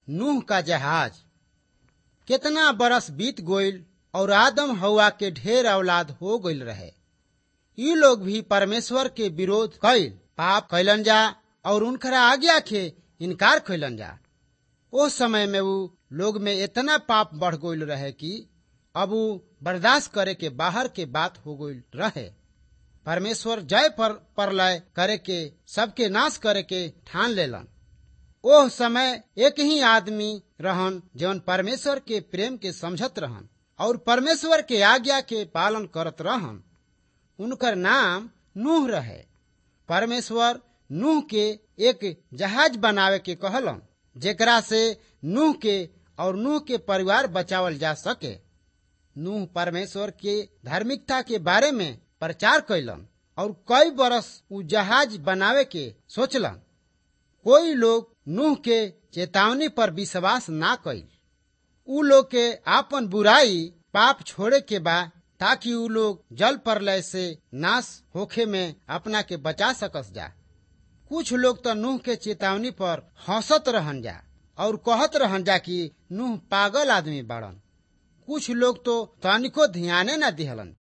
नूह का जहाज कितना बरस बीत गईल और आदम हवा के ढेर औलाद हो गईल रहे ई लोग भी परमेश्वर के विरोध कैल पाप कैलन जा और उनकरा आज्ञा के इनकार कैलन जा उस समय में वो लोग में इतना पाप बढ़ गईल रहे कि अब वो बर्दाश्त करे के बाहर के बात हो गईल रहे परमेश्वर जय पर परलय करे के सबके नाश करे के ठान लेलन ओह समय एक ही आदमी रहन जौन परमेश्वर के प्रेम के समझत रहन और परमेश्वर के आज्ञा के पालन करत रहन उनकर नाम नूह रहे परमेश्वर नूह के एक जहाज बनावे के कहलन जेकरा से नूह के और नूह के परिवार बचावल जा सके नूह परमेश्वर के धार्मिकता के बारे में प्रचार कैलन और कई बरस उ जहाज बनावे के सोचलन कोई लोग नूह के चेतावनी पर विश्वास ना कैल उ लोग के आपन बुराई पाप छोड़े के बा ताकि उ लोग जल प्रलय से नाश होखे में अपना के बचा सकस जा कुछ लोग तो नूह के चेतावनी पर हंसत रहन जा और कहत रहन जा कि नूह पागल आदमी बाड़न कुछ लोग तो तनिको ध्याने न दिहलन